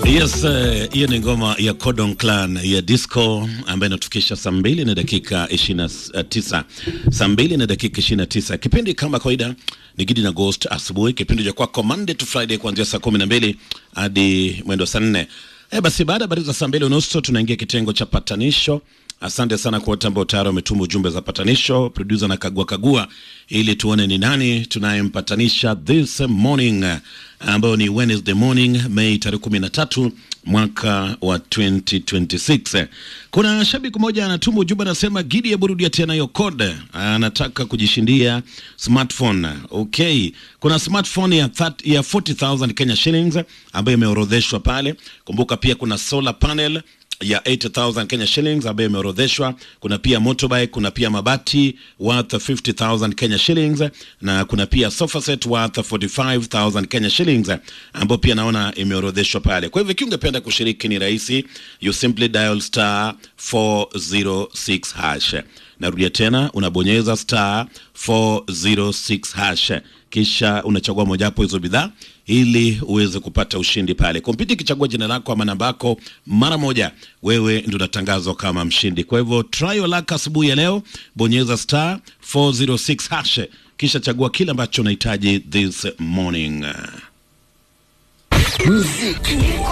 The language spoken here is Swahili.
Yes, hiyo uh, ni ngoma ya Codon Clan ya disco ambayo inatufikisha saa mbili na dakika 29, saa mbili na dakika 29. Kipindi kama kawaida ni Gidi na Ghost asubuhi, kipindi cha kwako Monday to Friday kuanzia saa kumi na mbili hadi mwendo saa nne. Eh, basi baada ya habari za saa mbili unusu tunaingia kitengo cha patanisho. Asante sana kwa wote ambao tayari wametuma ujumbe za patanisho. Producer na kagua kagua ili tuone ni nani tunayempatanisha this morning, ambayo ni Wednesday morning Mei tarehe kumi na tatu mwaka wa 2026. Kuna shabiki mmoja anatuma ujumbe anasema, Gidi ya burudia tena hiyo code, anataka kujishindia smartphone. Okay, kuna smartphone ya, 30, ya 40,000 Kenya shillings ambayo imeorodheshwa pale. Kumbuka pia kuna solar panel ya 80,000 Kenya shillings ambayo imeorodheshwa. Kuna pia motorbike, kuna pia mabati worth 50,000 Kenya shillings na kuna pia sofa set worth 45,000 Kenya shillings ambayo pia naona imeorodheshwa pale. Kwa hivyo ikiwa ungependa kushiriki ni rahisi, you simply dial star 406 hash. Narudia tena, unabonyeza star 406 hash kisha unachagua mojawapo hizo bidhaa ili uweze kupata ushindi pale. Kompyuta ikichagua jina lako ama namba yako, mara moja wewe ndio unatangazwa kama mshindi. Kwa hivyo try your luck asubuhi ya leo, bonyeza star 406 hash kisha chagua kile ambacho unahitaji this morning. Muziki